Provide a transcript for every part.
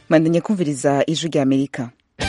mandanye kumviriza ijwi rya amerika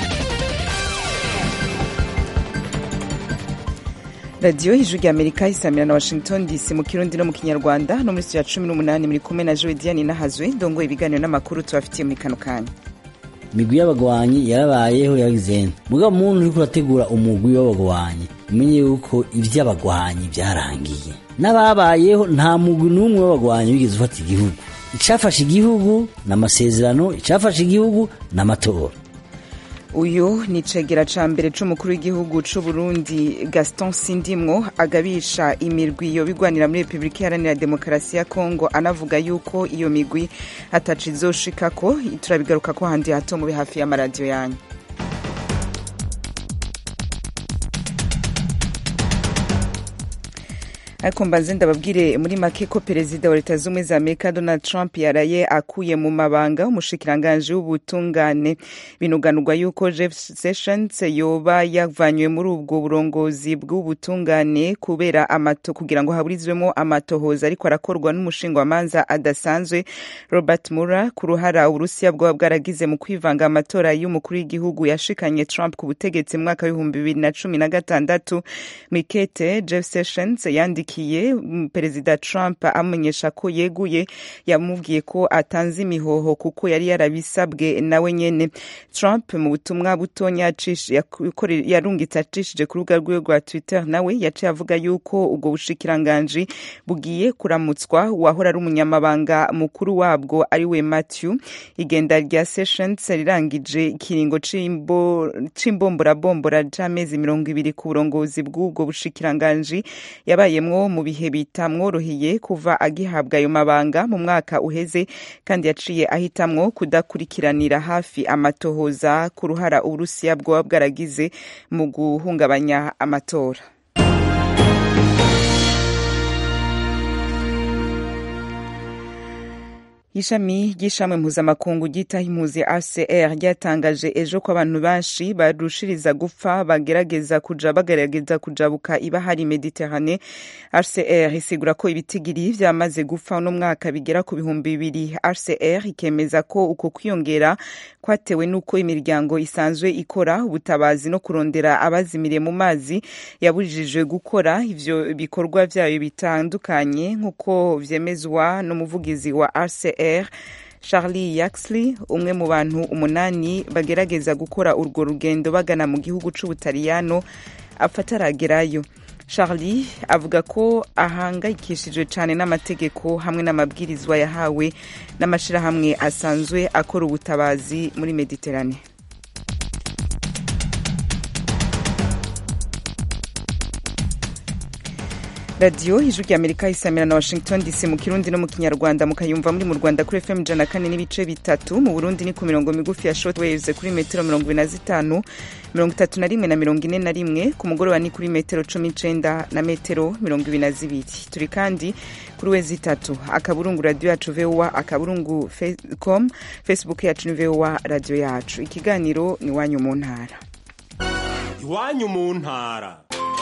radiyo ijwi rya amerika isamira na washington dc mu kirundi no mu kinyarwanda no muri studio ya cumi n'umunani muri kumwe na joe diane nahazwe ndongoye ibiganiro n'amakuru tubafitiye muri kano kanya imigwi y'abagwanyi yarabayeho yagizene mugabo muntu uriko urategura umugwi w'abagwanyi umenye yuko ivy'abagwanyi vyarangiye n'ababayeho nta mugwi n'umwe w'abagwanyi wigeze ufata igihugu icafashe igihugu n'amasezerano icafashe igihugu n'amatora uyu ni icegera ca mbere c'umukuru w'igihugu c'uburundi gaston sindimwo agabisha imirwi yobigwanira muri repubulika iharanira demokarasi ya kongo anavuga yuko iyo migwi ataco izoshikako turabigarukako handi hato mube hafi y'amaradiyo yanyu ariko mbanze ndababwire muri make ko perezida wa leta z'ubumwe za amerika donald trump yaraye akuye mu mabanga umushikiranganji w'ubutungane binuganurwa yuko jeff sessions yoba yavanywe muri ubwo burongozi bw'ubutungane kubera amato kugira ngo haburizwemo amatohoza ariko arakorwa n'umushingwamanza adasanzwe robert mueller ku ruhara uburusiya bwaba bwaragize mu kwivanga amatora y'umukuru w'igihugu yashikanye trump ku butegetsi mu mwaka w'ibihumbi bibiri na cumi na gatandatu mwikete jeff sessions yandikiye yandikiye perezida trump amumenyesha ko yeguye yamubwiye ko atanze imihoho kuko yari yarabisabwe nawe nyene trump mu butumwa butonya yarungitse acishije ku rubuga rwiwe rwa twitter nawe yaciye avuga yuko ubwo bushikiranganji bugiye kuramutswa uwahora ari umunyamabanga mukuru wabwo ari we matthew igenda rya sessions rirangije ikiringo c'imbombora c'amezi mirongo ibiri ku burongozi bw'ubwo bushikiranganji yabayemwo mu bihe bitamworoheye kuva agihabwa ayo mabanga mu mwaka uheze kandi yaciye ahitamwo kudakurikiranira hafi amatohoza ku ruhara uburusiya bwoba bwaragize mu guhungabanya amatora ishami ry'ishamwe mpuzamakungu ryitaho impuzi acr ryatangaje ejo ko abantu benshi barushiriza gupfa bagerageza kuja bagerageza kujabuka ibahari mediterane acr isigura ko ibitigiri vyamaze gupfa uno mwaka bigera ku bihumbi bibiri acr ikemeza ko uko kwiyongera kwatewe n'uko imiryango isanzwe ikora ubutabazi no kurondera abazimiriye mu mazi yabujijwe gukora ivyo bikorwa vyayo bitandukanye nk'uko vyemezwa n'umuvugizi wa acr charlie yaxley umwe mu bantu umunani bagerageza gukora urwo rugendo bagana mu gihugu c'ubutaliyano apfa ataragerayo charlie avuga ko ahangayikishijwe cyane n'amategeko hamwe n'amabwirizwa yahawe n'amashyirahamwe asanzwe akora ubutabazi muri mediterane radiyo ijwi rya amerika isamira na washington dc mu kirundi no mu kinyarwanda mukayumva muri mu rwanda kuri fm ijana kane n'ibice bitatu mu burundi ni ku mirongo migufi ya short waves kuri metero mirongo ibiri na zitanu mirongo itatu na rimwe na mirongo ine na rimwe ku mugoroba ni kuri metero cumi n'icenda na metero mirongo ibiri na zibiri turi kandi kuri wezi itatu akaburungu radiyo yacu voa akaburungu com facebook yacu ni voa radiyo yacu ikiganiro ni iwanyu mu ntara iwanyu mu ntara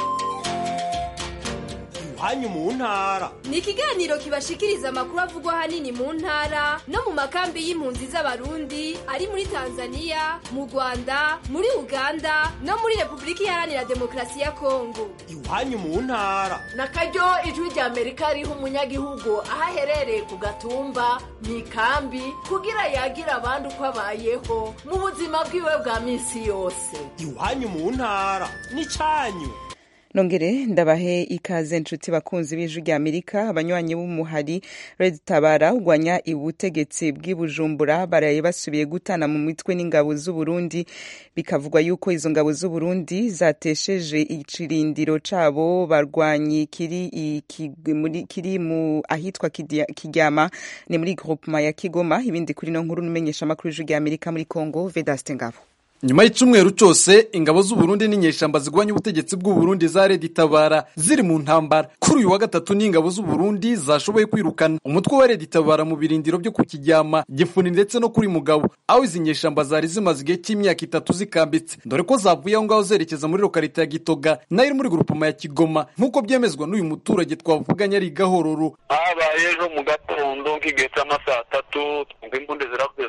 iwanyu mu ntara ni ikiganiro kibashikiriza amakuru avugwa ahanini mu ntara no mu makambi y'impunzi z'abarundi ari muri tanzania mu rwanda muri uganda no muri repubulika iharanira demokarasi ya kongo iwanyu mu ntara na karyo ijwi rya amerika riha umunyagihugu aho aherereye ku gatumba mu ikambi kugira yagira abandi uko abayeho mu buzima bwiwe bwa minsi yose iwanyu mu ntara ni cyanyu nongere ndabahe ikaze nshuti bakunzi b'ijwi rya amerika abanywanyi b'umuhari red tabara urwanya ubutegetsi bw'ibujumbura baraye basubiye gutana mu mitwe n'ingabo z'uburundi bikavugwa yuko izo ngabo z'uburundi zatesheje ikirindiro cabo barwanyi kiri, kiri mu ahitwa kiryama ni muri groupement ya kigoma ibindi kuri no nkuru numenyesha amakuru y'ijwi rya amerika muri congo vedaste ngabo nyuma y'icumweru cyose ingabo z'uburundi n'inyeshamba zigwanya ubutegetsi bw'uburundi za redi tabara ziri mu ntambara kuri uyu wa gatatu n'ingabo z'uburundi zashoboye kwirukana umutwe wa redi tabara mu birindiro byo ku kijyama gifuni ndetse no kuri mugabo aho izi nyeshamba zari zimaze igihe cy'imyaka itatu zikambitse dore ko zavuye aho ngaho zerekeza muri lokarite ya gitoga nayo iri muri grupoma ya kigoma nk'uko byemezwa n'uyu muturage twavuganye ari gahororo habaye ejo mu gatondo nk'igihe cy'amasaa atatu twumva imbunda ziravuye za kirya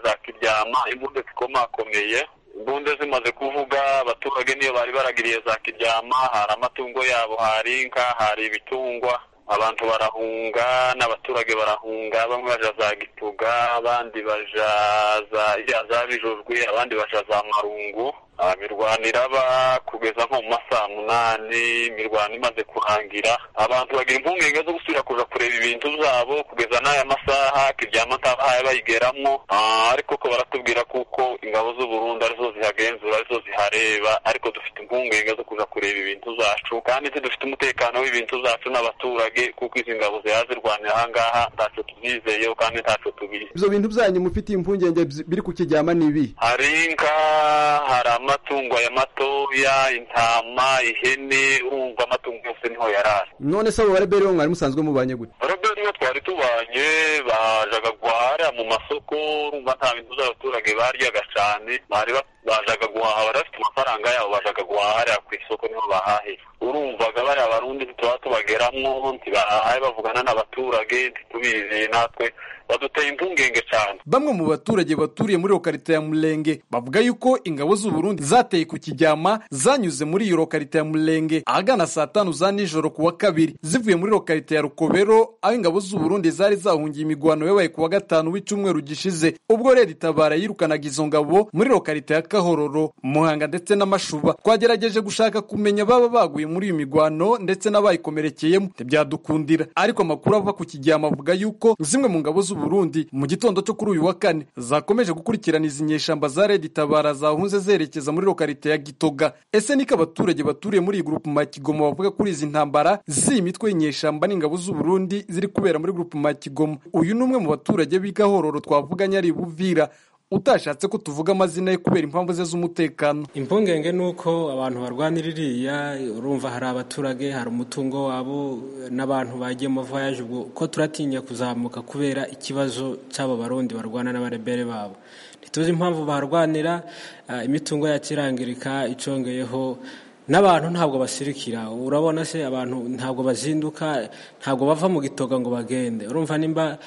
kiryama imbunda zikomakomeye imbunda zimaze kuvuga abaturage niyo bari baragiriye za kiryama hari amatungo yabo hari inka hari ibitungwa abantu barahunga n'abaturage barahunga bamwe baja za gituga abandi baja za iriya za bijojwe abandi baja za marungu imirwano iraba kugeza nko mu masaha munani imirwano imaze kurangira abantu bagira impungenge zo gusubira kuja kureba ibintu vyabo kugeza n'aya masaha kiryama ntabahaye bayigeramwo ariko ko baratubwira kuko ingabo z'uburundi arizo zihagenzura arizo zihareba ariko dufite impungenge zo kuja kureba ibintu zacu kandi tudufite umutekano w'ibintu zacu n'abaturage kuko izi ngabo ziha zirwanira ahangaha ntaco tuzizeyeho kandi ntaco tubizi ivyo bintu vyanyu mufitiye impungenge biri ku kiryama nibi hari inka hari amatungo ya matoya intama ihene urumva amatungo yose niho yarari none se abo bareberi bo mwari musanzwe mubanye gute bareberi niho twari tubanye bajaga guhahira mu masoko urumva nta bintu by'abaturage baryaga cane bari bajaga guhaha bari bafite amafaranga yabo bajaga guhahira ku isoko niho bahahira urumvaga bariya barundi ntituba tubageramwo ntibahaye bavugana n'abaturage ntitubizeye natwe baduteye impungenge cyane bamwe mu baturage baturiye muri lokarite ya murenge bavuga yuko ingabo z'uburundi zateye ku kijyama zanyuze muri iyo lokarite ya murenge ahagana saa tanu za nijoro ku wa kabiri zivuye muri lokarite ya rukobero aho ingabo z'uburundi zari zahungiye imigwano yabaye ku wa gatanu w'icyumweru gishize ubwo rero itabara yirukanaga izo ngabo muri lokarite ya kahororo muhanga ndetse n'amashuba twagerageje gushaka kumenya baba baguye muri iyo migwano ndetse n'abayikomerekeyemo ntibyadukundira ariko amakuru ava ku kijyama avuga yuko zimwe mu ngabo z'uburundi mu gitondo cyo kuri uyu wa kane zakomeje gukurikirana izi nyeshamba za redi tabara zahunze zerekeza muri lokarite ya gitoga ese niko abaturage baturiye muri iyi gurupu ma kigoma bavuga kuri izi ntambara z'iyi mitwe y'inyeshamba n'ingabo z'uburundi ziri kubera muri gurupu ma kigoma uyu ni umwe mu baturage b'igahororo twavuganye ari buvira utashatse ko tuvuga amazina ye kubera impamvu ze z'umutekano impungenge ni uko abantu barwanira iriya urumva hari abaturage hari umutungo wabo n'abantu bagiye mu voyage ubwo ko turatinya kuzamuka kubera ikibazo cy'abo barundi barwana n'abarebere babo ntituzi impamvu barwanira imitungo yakirangirika icongeyeho n'abantu ntabwo basirikira urabona se abantu ntabwo bazinduka ntabwo bava mu gitoga ngo bagende urumva nimba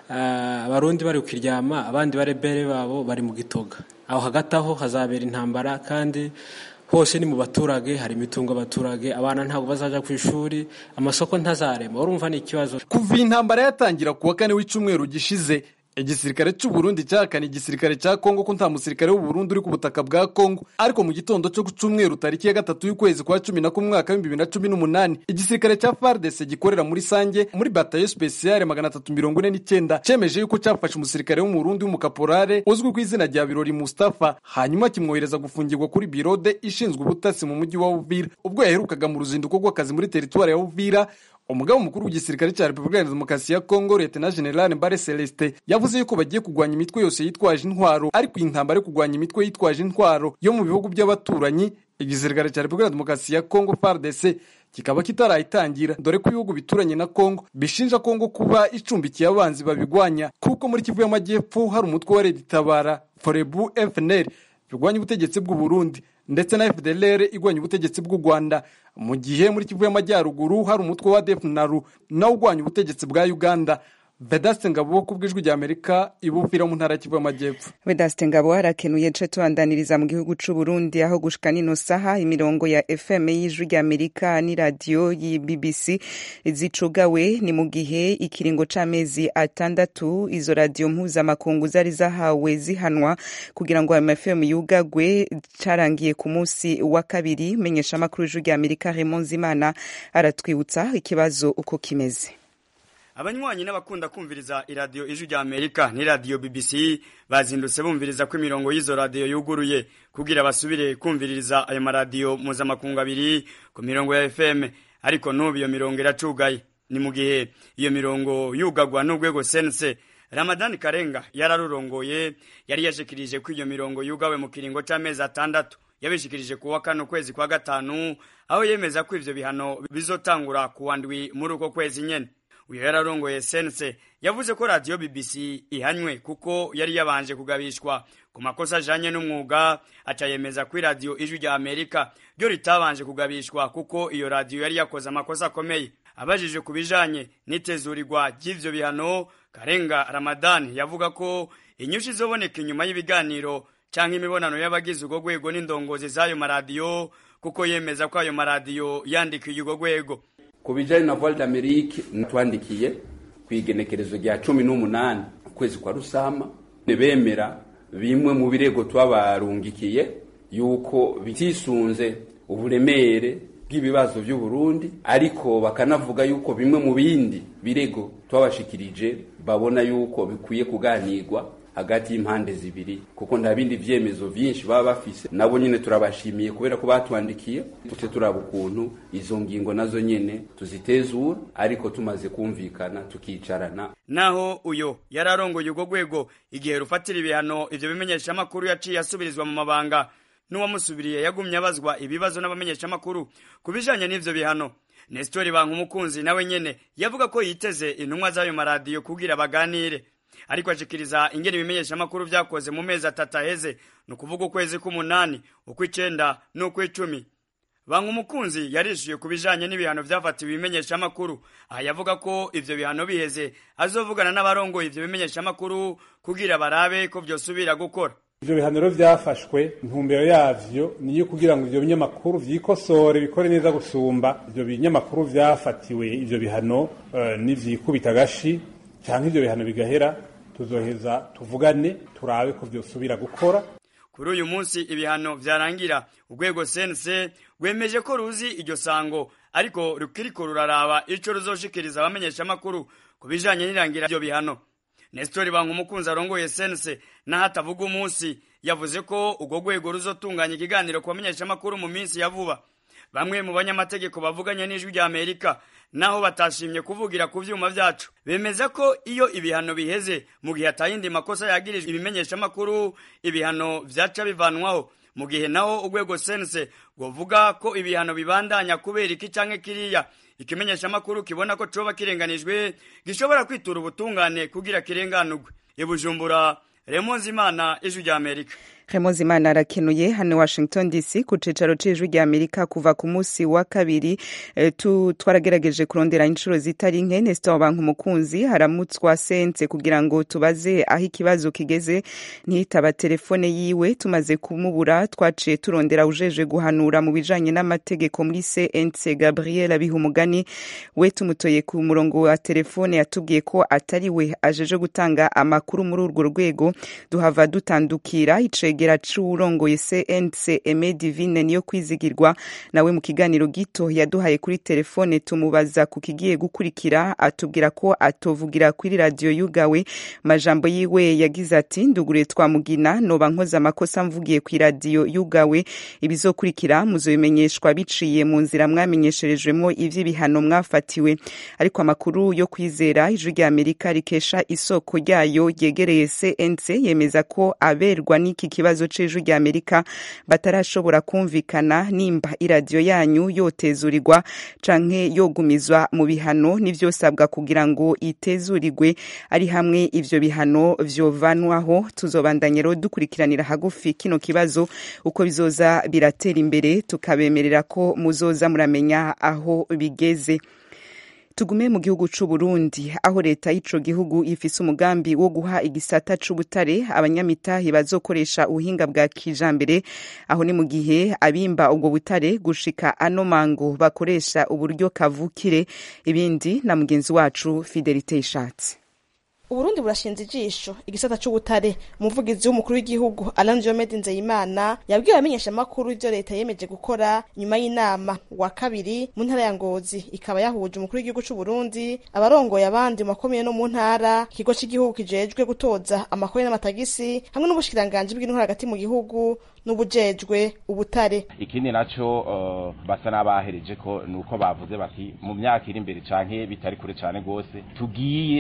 abarundi bari kukiryama abandi barebere babo bari mu gitoga aho hagati aho hazabera intambara kandi hose ni mu baturage hari imitungo abaturage abana ntabwo bazaja ku ishuri amasoko ntazarema urumva ni ikibazo kuva iyi ntambara yatangira ku wa kane w'icyumweru gishize igisirikare cy'uburundi cyahakana igisirikare cya kongo ko nta musirikare w'uburundi uri ku butaka bwa kongo ariko mu gitondo cyo ku cyumweru tariki ya gatatu y'ukwezi kwa cumi na kumwe mwaka w'ibihumbi bibiri na cumi n'umunani igisirikare cya fardese gikorera muri sange muri batayo spesiyale magana atatu mirongo ine n'icyenda cyemeje yuko cyafashe umusirikare w'umurundi w'umukaporare uzwi ku izina rya birori mustafa hanyuma kimwohereza gufungirwa kuri birode ishinzwe ubutasi mu mujyi wa uvira ubwo yaherukaga mu ruzinduko rw'akazi muri teritwari ya uvira umugabo mukuru w'igisirikare cya repubulika ya demokarasi ya kongo leta generale mbare celestin yavuze yuko bagiye kurwanya imitwe yose yitwaje intwaro ariko iyi ntambara yo kurwanya imitwe yitwaje intwaro yo mu bihugu by'abaturanyi igisirikare cya repubulika ya demokarasi ya kongo fardc kikaba kitarayitangira dore ko ibihugu bituranye na kongo bishinja kongo kuba icumbikiye abanzi babigwanya kuko muri kivu y'amajyepfo hari umutwe wa redi tabara forebu fnr birwanya ubutegetsi bw'u Burundi ndetse na FDLR igwanya ubutegetsi bw'u Rwanda mu gihe muri Kivu y'Amajyaruguru hari umutwe wa DFNARU nawo ugwanya ubutegetsi bwa Uganda Vedaste Ngabo ku bw'ijwi rya Amerika ibufira mu ntara Kivu y'Amajyepfo Vedaste Ngabo harakenuye nce tubandaniriza mu gihugu c'u Burundi aho gushika nino saha imirongo ya FM y'ijwi rya Amerika ni radio yi BBC zicugawe ni mu gihe ikiringo c'amezi atandatu izo radio mpuzamakungu zari zahawe zihanwa kugira ngo ayo FM yugagwe carangiye ku munsi wa kabiri menyesha amakuru y'ijwi rya Amerika Raymond Zimana aratwibutsa ikibazo uko kimeze abanywanyi n'abakunda kumviriza iradiyo ijwi rya amerika n'iradiyo bbc bazindutse bumviriza ko imirongo y'izo radiyo yuguruye kugira basubire kumviririza ayo maradiyo mpuzamakungu abiri ku mirongo ya fm ariko n'ubu iyo mirongo iracugaye ni mu gihe iyo mirongo yugagwa n'urwego sense ramadani karenga yararurongoye yari yashikirije ko iyo mirongo yugawe mu kiringo c'amezi atandatu yabishikirije ku wa kane ukwezi kwa gatanu aho yemeza ko ivyo bihano bizotangura ku wa ndwi muri uko kwezi nyene uyu yararongoye sense yavuze ko radiyo bbc ihanywe kuko yari yabanje kugabishwa ku makosa ajanye n'umwuga aca yemeza ko iradiyo ijwi rya amerika ryo ritabanje kugabishwa kuko iyo radiyo yari yakoze amakosa akomeye abajije ku bijanye n'itezurirwa ry'ivyo bihano karenga ramadani yavuga ko inyushi izoboneka inyuma y'ibiganiro canke imibonano y'abagize urwo rwego n'indongozi z'ayo maradiyo kuko yemeza ko ayo maradiyo yandikiye urwo rwego ku bijanye na voile d'amerique natwandikiye ku igenekerezo rya cumi n'umunani ukwezi kwa rusama bemera bimwe mu birego twabarungikiye yuko bitisunze uburemere bw'ibibazo by'u Burundi ariko bakanavuga yuko bimwe mu bindi birego twabashikirije babona yuko bikwiye kuganirwa hagati y'impande zibiri kuko nta bindi vyemezo vyinshi baba bafise nabo nyene turabashimiye kubera ko batwandikiye tute turaba ukuntu izo ngingo nazo nyene tuzitezura ariko tumaze kumvikana tukicarana naho uyo yararongoye urwo rwego igihe rufatira ibihano ivyo bimenyeshamakuru yaciye asubirizwa mu mabanga n'uwamusubiriye yagumye abazwa ibibazo n'abamenyeshamakuru ku bijanye n'ivyo bihano Nestori Bankumukunzi nawe nyene yavuga ko yiteze intumwa z'ayo maradiyo kugira baganire ariko ashikiriza ingene ibimenyeshamakuru vyakoze mu mezi atatu aheze ni ukuvuga ukwezi k'umunani ukw'icenda n'ukw'icumi Bankumukunzi yarishuye ku bijanye n'ibihano vyafatiwe ibimenyeshamakuru aha yavuga ko ivyo bihano biheze azovugana n'abarongoye ivyo bimenyeshamakuru kugira barabe ko vyosubira gukora ivyo bihaniro vyafashwe intumbero yavyo niyo kugira ngo ivyo binyamakuru vyikosore bikore neza gusumba ivyo binyamakuru vyafatiwe ivyo bihano uh, nivyikubita agashi canke ivyo bihano bigahera tuzoheza tuvugane turabe ko vyosubira gukora kuri uyu munsi ibihano vyarangira urwego sense rwemeje ko ruzi iryo sango ariko rukiriko ruraraba ico ruzoshikiriza abamenyeshamakuru ku bijanye n'irangira ivyo bihano Nestori Bankumukunzi arongoye sense naho atavuga umunsi yavuze ko urwo rwego ruzotunganya ikiganiro ku bamenyeshamakuru mu minsi ya vuba bamwe mu banyamategeko bavuganye n'ijwi rya Amerika naho batashimye kuvugira ku vyuma vyacu bemeza ko iyo ibihano biheze mu gihe atayindi makosa yagirijwe ibimenyeshamakuru ibihano vyaca bivanwaho mu gihe naho urwego sense rwovuga ko ibihano bibandanya kubera iki canke kiriya ikimenyeshamakuru kibona ko coba kirenganijwe gishobora kwitura ubutungane kugira kirenganurwe ibujumbura remonzi imana ijwi rya amerika Clemence Imana arakenuye hano Washington DC ku cicaro c'ijwi rya Amerika kuva ku musi wa kabiri e, tu twarageregeje kurondera inshuro zitari nke Nestor Banku mukunzi haramutswa sense kugira ngo tubaze aho ikibazo kigeze ntitaba telefone yiwe tumaze kumubura twaciye turondera ujeje guhanura mu bijanye n'amategeko muri CNC Gabriel Abihumugani we tumutoye ku murongo wa telefone yatubwiye ko atari we ajeje gutanga amakuru muri urwo rwego duhava dutandukira icege icegera c'uwurongoye CNC Aime Divine niyo kwizigirwa nawe mu kiganiro gito yaduhaye kuri telefone tumubaza ku kigiye gukurikira atubwira ko atovugira kuri radio yugawe majambo yiwe yagize ati ndugure twamugina noba nkoze amakosa mvugiye ku radio yugawe ibizokurikira muzobimenyeshwa biciye mu nzira mwamenyesherejwemo ivy'ibihano mwafatiwe ariko amakuru yo kwizera ijwi rya Amerika rikesha isoko ryayo ryegereye CNC yemeza ko aberwa n'iki kibazo ikibazo c'ijwi rya Amerika batarashobora kumvikana nimba iradiyo yanyu yotezurirwa canke yogumizwa mu bihano n'ivyosabwa kugira ngo itezurirwe ari hamwe ivyo bihano vyovanwaho tuzobandanya rero dukurikiranira hagufi kino kibazo uko bizoza biratera imbere tukabemerera ko muzoza muramenya aho bigeze tugume mu gihugu c'u Burundi aho leta y'ico gihugu ifise umugambi wo guha igisata c'ubutare abanyamitahe bazokoresha ubuhinga bwa kijambere aho ni mu gihe abimba ubwo butare gushika ano mango bakoresha uburyo kavukire ibindi na mugenzi wacu Fidelite Ishatse uburundi burashinze ijisho igisata c'ubutare umuvugizi w'umukuru w'igihugu Alain Diomede Nzeyimana yabwiye abamenyeshamakuru ivyo leta yemeje gukora nyuma y'inama wa kabiri mu ntara ya Ngozi ikaba yahuje umukuru w'igihugu c'Uburundi abarongoye abandi mu makomine no mu ntara ikigo c'igihugu kijejwe gutoza amakori n'amatagisi hamwe n'ubushikiranganji bw'intwara hagati mu gihugu n'ubujejwe ubutare ikindi naco uh, basa n'abahereje ko nuko bavuze bati mu myaka iri imbere canke bitari kure cane gose tugiye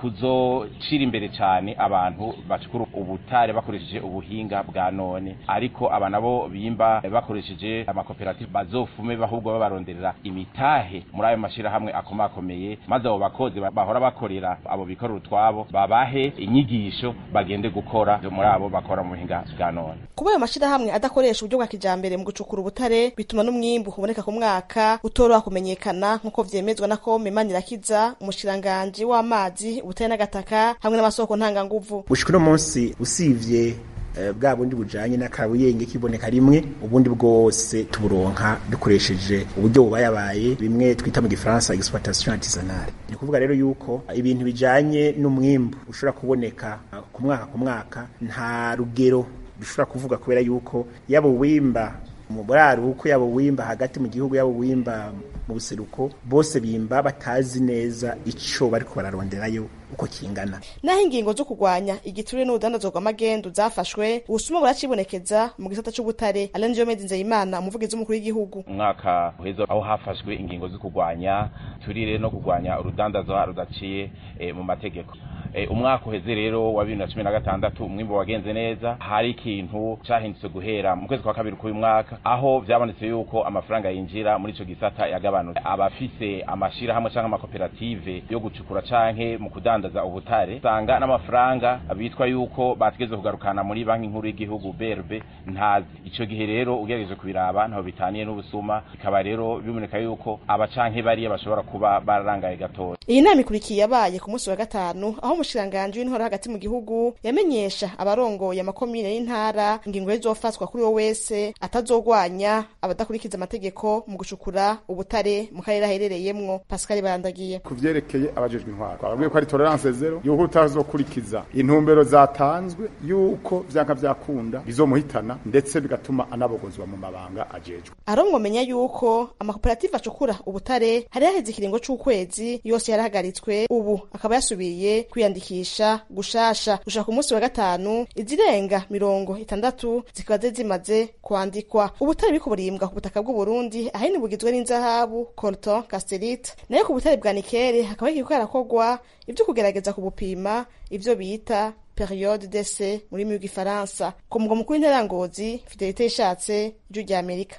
kuzocira imbere cyane abantu bacukura ubutare bakoresheje ubuhinga bwa none ariko aba nabo bimba bakoresheje amakoperative bazofume ahubwo babaronderera imitahe muri ayo mashyirahamwe akomakomeye maze abo bakozi bahora bakorera abo bikorera utwabo babahe inyigisho bagende gukora muri abo bakora mu buhinga bwa none kuba ayo mashyirahamwe adakoresha uburyo bwa kijambere mu gucukura ubutare bituma n'umwimbu uboneka ku mwaka utoroha kumenyekana nk'uko vyemezwa na kome manirakiza umushikiranganji w'amazi ubutare n'agataka hamwe n'amasoko ntanganguvu gushika uno munsi usivye bwa bundi bujanye n'akabuyenge kiboneka rimwe ubundi bwose tuburonka dukoresheje uburyo bubayabaye bimwe twita mu gifaransa exploitation artisanale ni kuvuga rero yuko ibintu bijanye n'umwimbu ushobora kuboneka ku mwaka ku mwaka nta rugero dushobora kuvuga kubera yuko yaba uwimba mu buraruko yaba uwimba hagati mu gihugu yaba uwimba mu buseruko bose bimba batazi neza ico bariko bararonderayo uko kingana naho ingingo zo kurwanya igiturire n'urudandazwa rw'amagendu zafashwe ubusuma buracibonekeza mu gisata c'ubutare Alain Diomede Nzeyimana umuvugizi w'umukuru w'igihugu umwaka uheze aho hafashwe ingingo zo kurwanya turire no kurwanya urudandazwa rudaciye e, mu mategeko e, umwaka uheze rero wa bibiri na cumi na gatandatu umwimbo wagenze neza hari ikintu cahindutse guhera mu kwezi kwa kabiri k'uyu mwaka aho vyabonetse yuko amafaranga yinjira muri ico gisata yagabanutse abafise amashirahamwe canke amakoperative yo gucukura canke mu kudandaza ubutare usanga n'amafaranga bitwa yuko bategeze kugarukana muri banki nkuru y'igihugu BRB ntazi ico gihe rero ugerageje kubiraba ntaho bitaniye n'ubusuma bikaba rero biboneka yuko abacanke bariya bashobora kuba bararangaye gatoya iyi nama ikurikiye yabaye ku munsi wa gatanu aho umushikiranganji w'intore hagati mu gihugu yamenyesha abarongoye amakomine y'intara ingingo zizofatwa kuri wo wese atazogwanya abadakurikiza amategeko mu gucukura ubutare mu karere aherereyemwo Pascal Barandagiye ku vyerekeye abajejwe intwaro twababwiye ko ari tolerance zero yuko utazokurikiza intumbero zatanzwe yuko vyanka vyakunda bizomuhitana ndetse bigatuma anabogozwa mu mabanga ajejwe arongo menya yuko amakoperative acukura ubutare hari haheze ikiringo c'ukwezi yose yarahagaritswe ubu akaba yasubiye kwiyandikisha gushasha gushaka ku munsi wa gatanu izirenga mirongo itandatu zikaba zari zimaze kwandikwa ubutare buriko burimbwa ku butaka bw'uburundi ahanini bugizwe n'inzahabu colton casterite nayo ku butare bwa nikere hakaba hakiriko harakorwa ivyo kugerageza kubupima ivyo bita periode d'essai mu rurimi rw'igifaransa ku mugwa mukuru w'intara ngozi fidelite yishatse ijwi rya amerika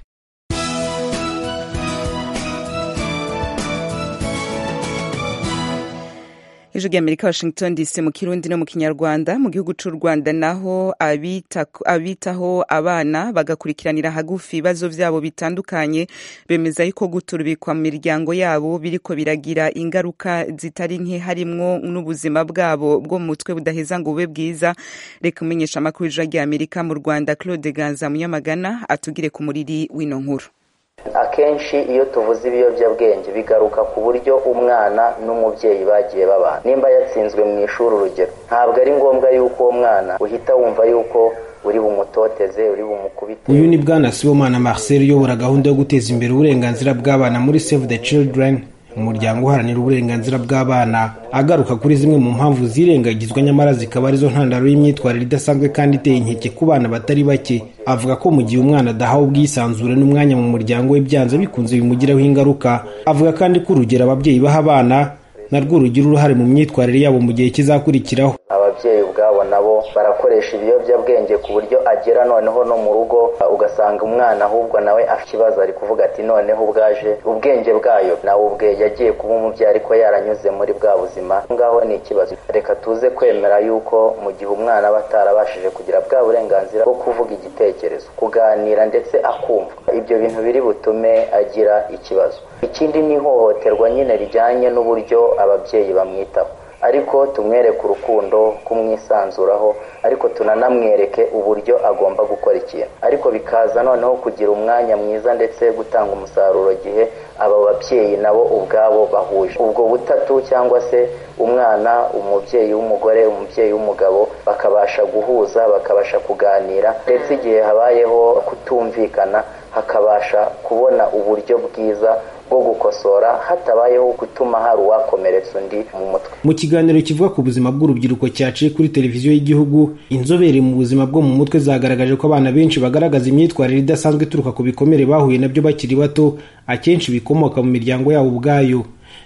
ijwi rya amerika washington dc mu kirundi no mu kinyarwanda mu gihugu c'u rwanda naho abita, abitaho abana bagakurikiranira hagufi ibibazo vyabo bitandukanye bemeza yuko guturubikwa mu miryango yabo biriko biragira ingaruka zitari nke harimwo n'ubuzima bwabo bwo mu mutwe budaheza ngo bube bwiza reka umenyesha amakuru ijwi rya amerika mu rwanda claude ganza munyamagana atugire ku muriri w'ino nkuru akenshi iyo tuvuze ibiyobyabwenge bigaruka ku buryo umwana n'umubyeyi bagiye babana nimba yatsinzwe mu ishuri urugero ntabwo ari ngombwa yuko uwo mwana uhita wumva yuko uri bumutoteze uri bumukubite uyu ni bwana sibomana marcel uyobora gahunda yo guteza imbere uburenganzira bw'abana muri save the children umuryango uharanira uburenganzira bw'abana agaruka kuri zimwe mu mpamvu zirengagizwa nyamara zikaba arizo ntandaro y'imyitwarire idasanzwe kandi iteye inkeke ku bana batari bake avuga ko mu gihe umwana adahawe ubwisanzure n'umwanya mu muryango we byanze bikunze bimugiraho ingaruka avuga kandi ko urugero ababyeyi baha abana narwo rugira uruhare mu myitwarire yabo mu gihe kizakurikiraho ababyeyi ubwabo nabo barakoresha ibiyobyabwenge ku buryo agera noneho no mu rugo ugasanga umwana ahubwo nawe afite ikibazo ari kuvuga ati noneho ubwaje ubwenge bwayo nawe ubwe yagiye kuba umubyeyi ariko yaranyuze muri bwa buzima ngaho ni ikibazo reka tuze kwemera yuko mu gihe umwana aba atarabashije kugira bwa burenganzira bwo kuvuga igitekerezo kuganira ndetse akumva ibyo bintu biri butume agira ikibazo ikindi ni ihohoterwa nyine rijyanye n'uburyo ababyeyi bamwitaho ariko tumwereke urukundo kumwisanzuraho ariko tunanamwereke uburyo agomba gukora ikintu ariko bikaza noneho kugira umwanya mwiza ndetse gutanga umusaruro gihe aba babyeyi nabo ubwabo bahuje ubwo butatu cyangwa se umwana umubyeyi w'umugore umubyeyi w'umugabo bakabasha guhuza bakabasha kuganira ndetse igihe habayeho kutumvikana hakabasha kubona uburyo bwiza bwo gukosora hatabayeho gutuma hari uwakomeretsa undi mu mutwe mu kiganiro kivuga ku buzima bw'urubyiruko cyaciye kuri televiziyo y'igihugu inzobere mu buzima bwo mu mutwe zagaragaje ko abana benshi bagaragaza imyitwarire idasanzwe ituruka ku bikomere bahuye nabyo bakiri bato akenshi bikomoka mu miryango yabo ubwayo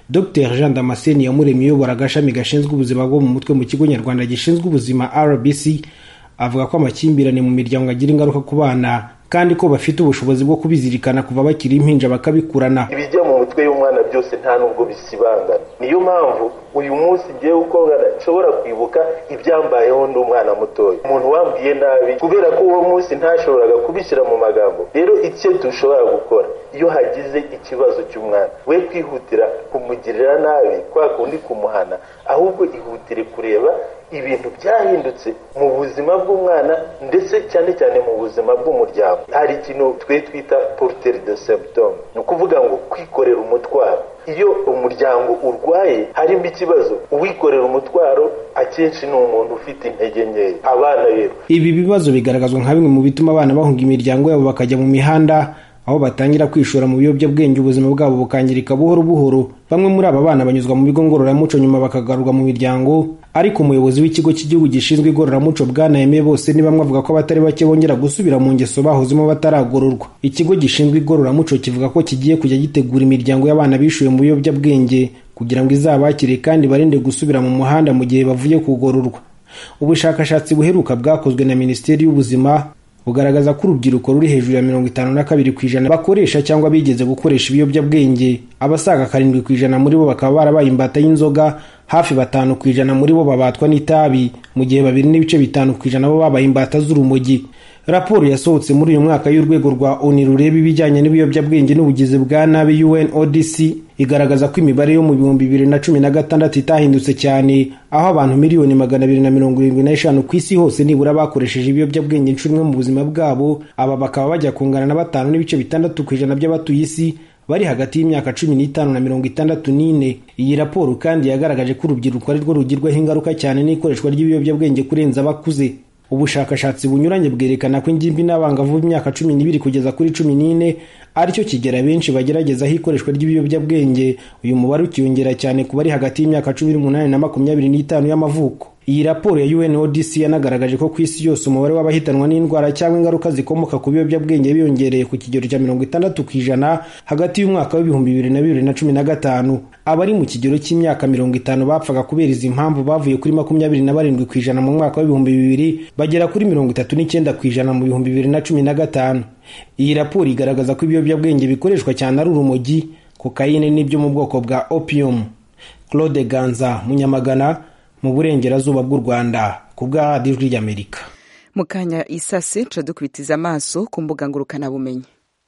dr jean damascene yamuremye uyobora agashami gashinzwe ubuzima bwo mu mutwe mu kigo nyarwanda gishinzwe ubuzima rbc avuga ko amakimbirane mu miryango agira ingaruka ku bana kandi ko bafite ubushobozi bwo kubizirikana kuva bakiri impinja bakabikurana ibijya mu mutwe y'umwana byose nta nubwo bisibangana niyo mpamvu uyu munsi ngewe uko ngana nshobora kwibuka ibyambayeho ndi umwana mutoya umuntu wambwiye nabi kubera ko uwo munsi ntashoboraga kubishyira mu magambo rero icyo dushobora gukora iyo hagize ikibazo cy'umwana we kwihutira kumugirira nabi kwa kundi kumuhana ahubwo ihutire kureba ibintu byahindutse mu buzima bw'umwana ndetse cyane cyane mu buzima bw'umuryango hari ikintu twe twita poruteri de symptome ni ukuvuga ngo kwikorera umutwaro iyo umuryango urwaye harimo ikibazo uwikorera umutwaro akenshi ni umuntu ufite intege nkeya abana rero ibi bibazo bigaragazwa nka bimwe mu bituma abana bahunga imiryango yabo bakajya mu mihanda aho batangira kwishora mu biyobyabwenge ubuzima bwabo bukangirika buhoro buhoro bamwe muri aba bana banyuzwa mu bigo ngororamuco nyuma bakagarurwa mu miryango ariko umuyobozi w'ikigo cy'igihugu gishinzwe igororamuco bwanayemeye bose ni bamwe avuga ko abatari bake bongera gusubira mu ngeso bahozemo bataragororwa ikigo gishinzwe igororamuco kivuga ko kigiye kujya gitegura imiryango y'abana bishuye mu biyobyabwenge kugira ngo izabakire kandi barinde gusubira mu muhanda mu gihe bavuye kugororwa ubushakashatsi buheruka bwakozwe na minisiteri y'ubuzima bugaragaza ko urubyiruko ruri hejuru ya mirongo itanu na kabiri ku ijana bakoresha cyangwa bigeze gukoresha ibiyobyabwenge abasaga karindwi ku ijana muri bo bakaba barabaye imbata y'inzoga hafi batanu ku ijana muri bo babatwa n'itabi mu gihe babiri n'ibice bitanu ku ijana bo babaye imbata z'urumogi raporo yasohotse muri uyu mwaka y'urwego rwa oni rureba ibijyanye n'ibiyobyabwenge n'ubugizi bwa nabi unodc igaragaza ko imibare yo mu bihumbi bibiri na cumi na gatandatu itahindutse cyane aho abantu miliyoni magana abiri na mirongo irindwi n'eshanu ku isi hose nibura bakoresheje ibiyobyabwenge inshuro imwe mu buzima bwabo aba bakaba bajya kungana na batanu n'ibice bitandatu ku ijana by'abatuye isi bari hagati y'imyaka cumi n'itanu na mirongo itandatu n'ine iyi raporo kandi yagaragaje ko urubyiruko ari rwo rugirwaho ingaruka cyane n'ikoreshwa ry'ibiyobyabwenge kurenza abakuze ubushakashatsi bunyuranye bwerekana ko ingimbi n'abangavu b'imyaka cumi n'ibiri kugeza kuri cumi n'ine aricyo kigera benshi bageragezaho ikoreshwa ry'ibiyobyabwenge uyu mubare ukiyongera cyane ku bari hagati y'imyaka cumi n'umunani na makumyabiri n'itanu y'amavuko iyi raporo ya UNODC yanagaragaje ko ku isi yose umubare w'abahitanwa n'indwara cyangwa ingaruka zikomoka ku biyobyabwenge biyongereye ku kigero cya mirongo itandatu ku ijana hagati y'umwaka w'ibihumbi bibiri na bibiri na cumi na gatanu abari mu kigero cy'imyaka mirongo itanu bapfaga kubera izi mpamvu bavuye kuri makumyabiri na barindwi ku ijana mu mwaka w'ibihumbi bibiri bagera kuri mirongo itatu n'icyenda ku ijana mu bihumbi bibiri na cumi na gatanu iyi raporo igaragaza ko ibiyobyabwenge bikoreshwa cyane ari urumogi kokayine n'ibyo mu bwoko bwa opium claude ganza munyamagana mu burengerazuba bw'u rwanda ku bwa radiyo ry'amerika mu kanya isase nca dukubitiza amaso ku mbuga ngurukanabumenyi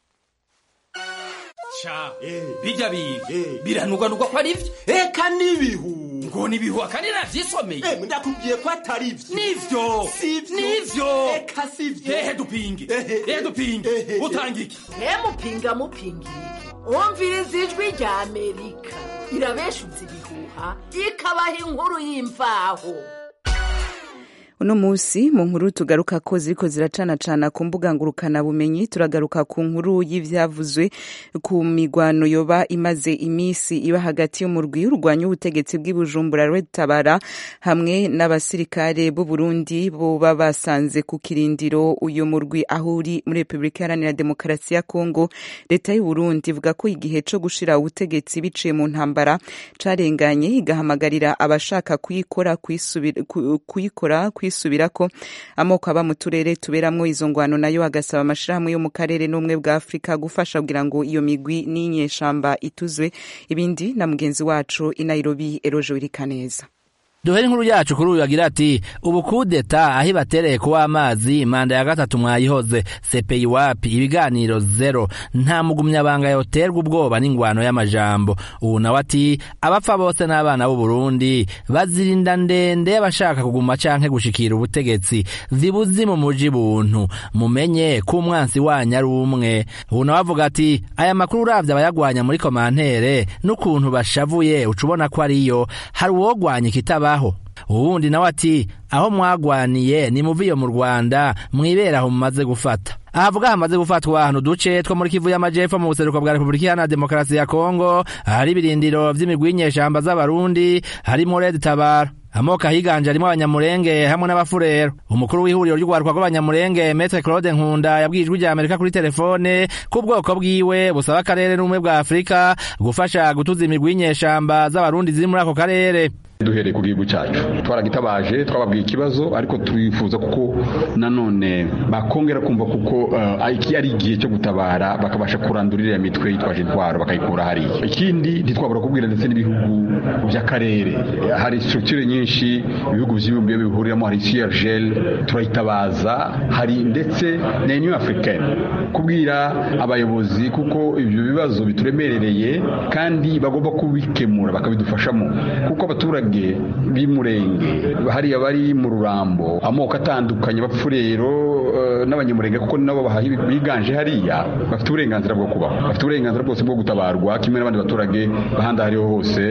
ca bijya biga biranugwanugwa ko ari byo eka n'ibihu ngo nibihu akandi navyisomeye ndakubwiye ko atari vyo nivyo nivyo eka sivyo ehe dupinge ehe dupinge utanga iki mupinga mupinga umviriza ijwi rya amerika irabeshuza ibihuha ikabaha inkuru y'imvaho uno munsi mu nkuru tugaruka ko ziriko ziracanacana ku mbuga ngurukanabumenyi turagaruka ku nkuru y'ivyavuzwe ku migwano yoba imaze imisi iba hagati y'umurwi urwanya ubutegetsi bw'ibujumbura rwetabara hamwe n'abasirikare b'u Burundi boba basanze ku kirindiro uyu murwi aho uri muri Repubulika Iharanira Demokarasi ya Kongo leta y'u Burundi ivuga ko igihe co gushira ubutegetsi biciye mu ntambara carenganye igahamagarira abashaka kuyikora kuyisubira kuyikora kwisubirako amoko aba mu turere tuberamwo izo ngwano nayo agasaba amashirahamwe yo mu karere n'ubumwe bwa afurika gufasha kugira ngo iyo migwi n'inyeshamba ituzwe ibindi na mugenzi wacu i nairobi eroje wirikaneza duhere inkuru yacu kuri uyu agira ati ubu kudeta aho ibatereye kuwa amazi manda ya gatatu mwayihoze sepeyi wapi ibiganiro zero nta mugumyabanga yoterwa ubwoba n'ingwano y'amajambo ubu nawe ati abapfa bose n'abana b'u Burundi bazirinda ndende y'abashaka kuguma canke gushikira ubutegetsi zibuzi mu muji buntu mumenye ko umwansi wanyu ari umwe ubu nawe avuga ati aya makuru uravye abayagwanya muri komantere n'ukuntu bashavuye uca ubona ko ariyo hari uwogwanya ikitaba aho uwundi nawe ati aho mwagwaniye ni muviyo mu rwanda mwibera aho mumaze gufata ahavuga hamaze gufatwa ahantu duce two muri kivu y'amajepfo mu buseruko bwa repubulika iharanira demokarasi ya kongo ahari ibirindiro vy'imigwi y'inyeshamba z'abarundi harimo red tabara amoko ahiganje arimo abanyamurenge hamwe n'abafurero umukuru w'ihuriro ry'urwaruka rw'abanyamurenge metre claude nkunda yabwiye ijwi rya amerika kuri telefone ko ubwoko bwiwe busaba akarere n'ubumwe bwa afurika gufasha gutuza imigwi y'inyeshamba z'abarundi ziri muri ako karere duhereye ku gihugu cyacu twaragitabaje twababwiye ikibazo ariko twifuza kuko nanone bakongera kumva kuko uh, iki ari igihe cyo gutabara bakabasha kurandura iriya mitwe yitwaje intwaro bakayikura hariya ikindi ntitwabura kubwira ndetse n'ibihugu by'akarere hari structure nyinshi ibihugu by'ibumbiye bihuriramo hari CIRGL turayitabaza hari ndetse na Union Africaine kubwira abayobozi kuko ibyo bibazo bituremerereye kandi bagomba kubikemura bakabidufashamo kuko abaturage b'imurenge hariya bari mu rurambo amoko atandukanye bapfurero n'abanyamurenge kuko nabo biganje hariya bafite uburenganzira bwo kubaho bafite uburenganzira bwose bwo gutabarwa kimwe n'abandi baturage bahandi hariho hose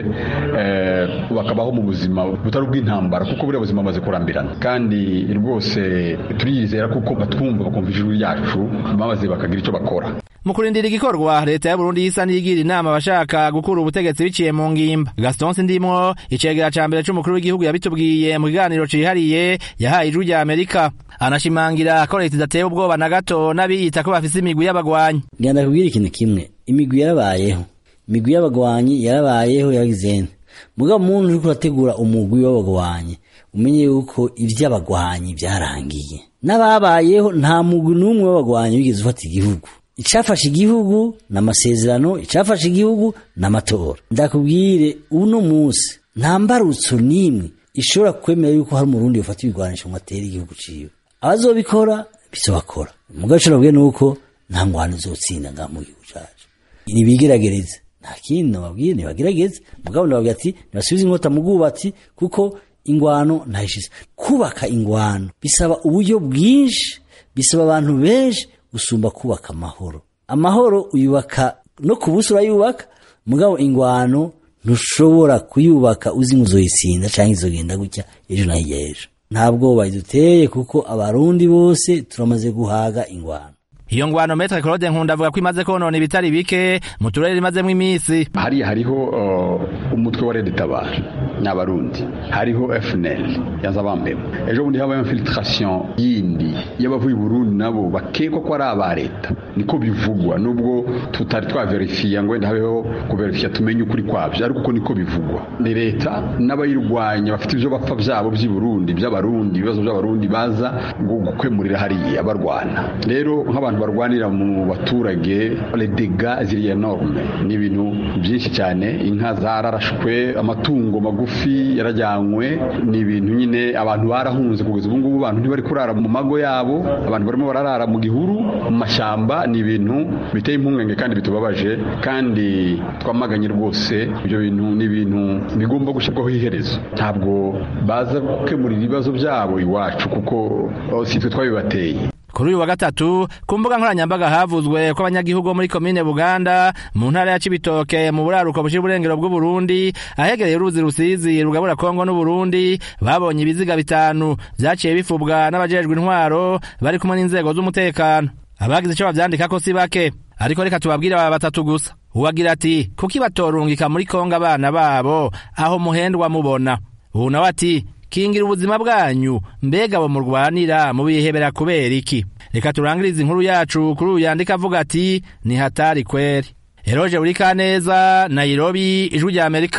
bakabaho mu buzima butari ubw'intambara kuko buriya buzima bamaze kurambirana kandi rwose turiyizera kuko batwumva bakumva ijuru ryacu maze bakagira icyo bakora mu kurindira igikorwa leta ya Burundi isa n'iyigira inama abashaka gukura ubutegetsi biciye mu ngimba Gaston Sindimwo icegera ca mbere c'umukuru w'igihugu yabitubwiye mu kiganiro cihariye yahaye ijwi rya Amerika anashimangira ko leta idateye ubwoba na gato n'abiyita ko bafise imigwi y'abagwanyi ngenda kubwira ikintu kimwe imigwi yarabayeho imigwi y'abagwanyi yarabayeho yagizene mugabo umuntu uriko urategura umugwi w'abagwanyi umenye yuko ivy'abagwanyi vyarangiye n'ababayeho nta mugwi n'umwe w'abagwanyi wigeze ufata igihugu icafashe igihugu n'amasezerano icafashe igihugu n'amatora ndakubwire uno munsi nta mbarutso n'imwe ishobora kwemera yuko hari umurundi ufata ibigwanisho ngo atere igihugu ciwe abazobikora bizobakora mugabo ico nabwiye nuko nta ngwano izotsinda nga mu gihugu cacu nibigeragereze nta kindi nababwiye nibagerageze mugabo ndababwira ati nibasubize inkota mu bwubatsi kuko ingwano ntayishize kubaka ingwano bisaba uburyo bwinshi bisaba abantu benshi gusumba kubaka amahoro amahoro uyubaka no ku buso urayubaka mugabo ingwano ntushobora kuyubaka uzi ngo uzoyitsinda cyangwa izogenda gutya ejo na hirya ejo nta bwoba iduteye kuko abarundi bose turamaze guhaga ingwano iyo ngwano metre claude nkunda avuga ko imaze konona ibitari bike mu turere imazemo iminsi hariya hariho uh, umutwe wa rede tabara n'abarundi hariho fnl yazabambemo ejo bundi habaye infiltration yindi y'abavuye burundi nabo bakekwa ko ari aba leta niko bivugwa nubwo tutari twaverifiya ngo wenda habeho kuverifiya tumenye ukuri kwabyo ariko uko niko bivugwa ni leta n'abayirwanya bafite ibyo bapfa byabo by'i burundi by'abarundi ibibazo by'abarundi baza gukemurira hariya barwana rero nk'abantu barwanira mu baturage ledega ziriya norme ni ibintu byinshi cyane inka zararashwe amatungo magufi yarajyanywe ni ibintu nyine abantu barahunze kugeza ubu ngubu abantu ntibari kurara mu mago yabo abantu barimo bararara mu gihuru mu mashyamba ni ibintu biteye impungenge kandi bitubabaje kandi twamaganye rwose ibyo bintu ni ibintu bigomba gushyirwaho iherezo ntabwo baza gukemurira ibibazo byabo iwacu kuko si twe twabibateye kuri uyu wa gatatu ku mbuga nkoranyambaga havuzwe ko abanyagihugu bo muri komine buganda mu ntara ya cibitoke mu buraruko bushira uburengero bw'uburundi ahegereye uruzi rusizi rugabura kongo n'uburundi babonye ibiziga bitanu vyaciye bifubwa n'abajejwe intwaro bari kumwe n'inzego z'umutekano abagize ico bavyandikako si bake ariko reka tubabwire aba batatu gusa uwagira ati kuki batorungika muri kongo abana babo aho muhendwa mubona ubu nawe ati kingira ubuzima bwanyu mbega abo murwanira mubihebera kubera iki reka turangirize inkuru yacu kuri uyu yandika avuga ati ni hatari kweri eroje buri kaneza nairobi ijwi rya amerika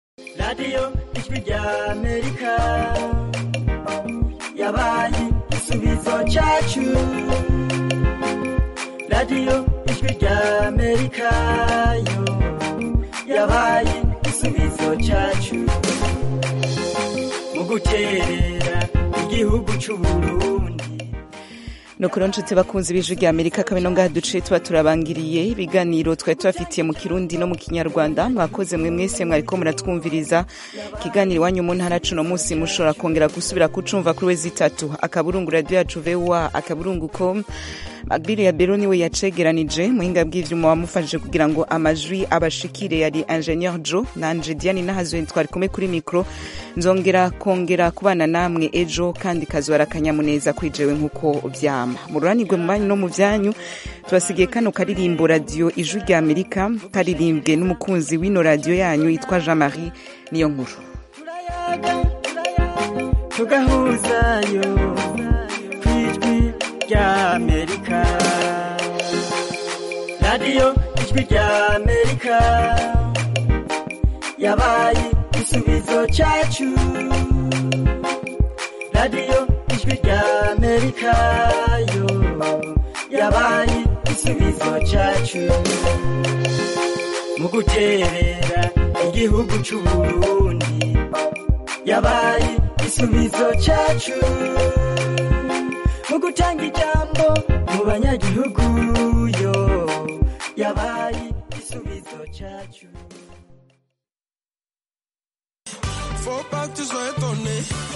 radiyo ijwi rya amerika yabaye igisubizo cyacu radiyo ijwi rya amerika yo yabaye igisubizo cyacu mu guterera igihugu c'uburundi nukuri nshuti bakunzi b'ijwi rya amerika kabino ngaha duce tuba turabangiriye ibiganiro twari tubafitiye mu kirundi no mu kinyarwanda mwakoze mwe mwese mwariko muratwumviriza ikiganiro iwanyu mu ntara cuno munsi mushobora kongera gusubira kucumva kuri we zitatu akaburungu radiyo yacu voa akaburungu com Magbiri ya Bero niwe yacegeranije muhinga bw'ivyuma wamufashije kugira ngo amajwi abashikire yari Ingenieur Joe nanje Diane Nahazwe twari kumwe kuri micro nzongera kongera kubana namwe ejo kandi kazwara kanyamuneza kwijewe nkuko vyama mururanirwe mu banyu no mu vyanyu tubasigiye kano karirimbo radio ijwi rya Amerika karirimbwe n'umukunzi w'ino radio yanyu yitwa Jean-Marie niyo nkuru turayaga tugahuzayo ku ijwi rya amerika radiyo ijwi rya amerika yabaye igisubizo cyacu radiyo ijwi rya amerika yo yabaye igisubizo cyacu mu guterera igihugu cy'u Burundi yabaye igisubizo cyacu mu gutanga ijambo mu banyagihugu yo yabaye igisubizo cyacu Faut pas que tu sois étonné